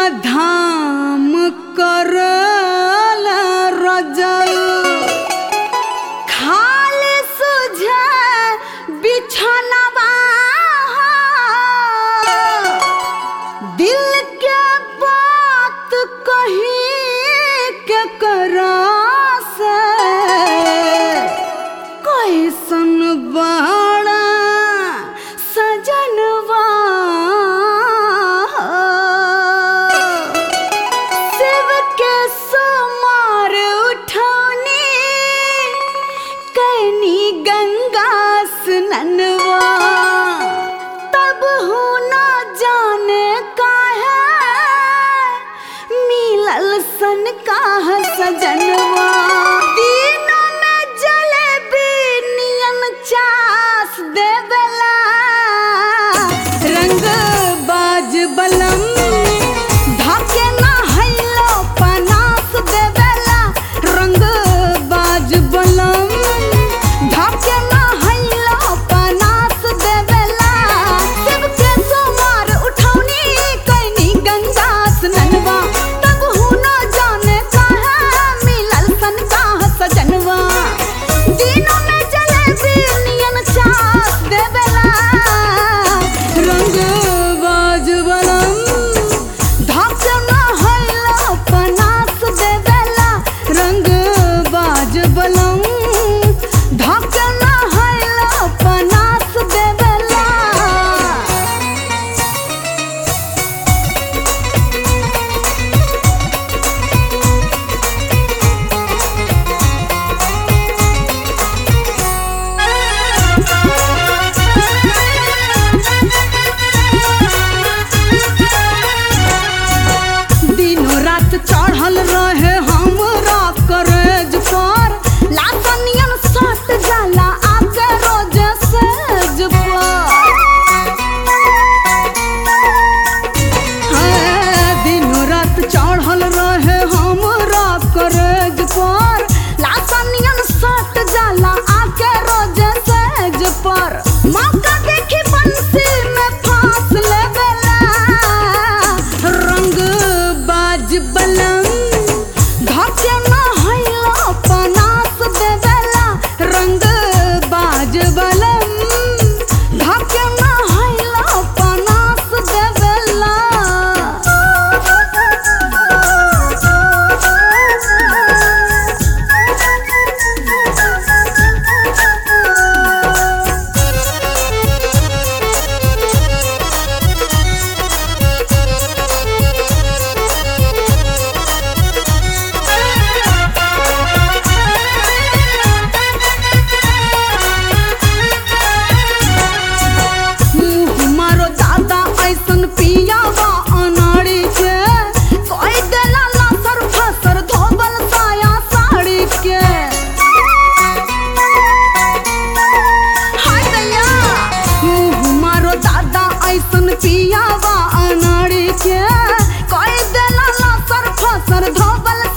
धाम करल रजल खाली सुझे बिछनवा दिल के बात कही के करा से कैसन बड़ा सजनवा शिव के समार उठौनी कैनी गंगा स्ननवा तब हो न जाने काहे मिलल सन काह सजनवा दिनों में जलेबी नियन चास देवेला रंग बाज बलम धाके ना हैलो पनास देवेला रंग बाज बलम धाके ना हैलो पनास देवेला शिव के सोमार उठौनी कैनी गंगा स्ननवा तब हूँ न जाने काहे मिलल सन काह सजनवा दिनों में जलेबी नियन चास देवेला रंग बाज बलम धाके ना हैलो पनास देवेला रंग बाज बलम धाके ना हैलो पनास देवेला दिनों रात चढ़ल रहे हमरा करेज पर लातनियन सट जाला आके रोज सेज पर हाँ, दिनों रात चढ़ल रहे हमरा करेज पर लातनियन सट जाला आके रोज सेज पर मौका देखी बंसी में फांस लेवेला रंग बाज बलम धके न हैलो पनास देवेला रंग बाज बलम धके न हैलो पनास देवेला मुँह मारो दादा ऐसन पियावा अनाड़ी के कोई देला लसर फसर धोबल साया साड़ी के हाय दैया मुँह मारो दादा ऐसन पियावा अनाड़ी के कोई देला लसर फसर धोबल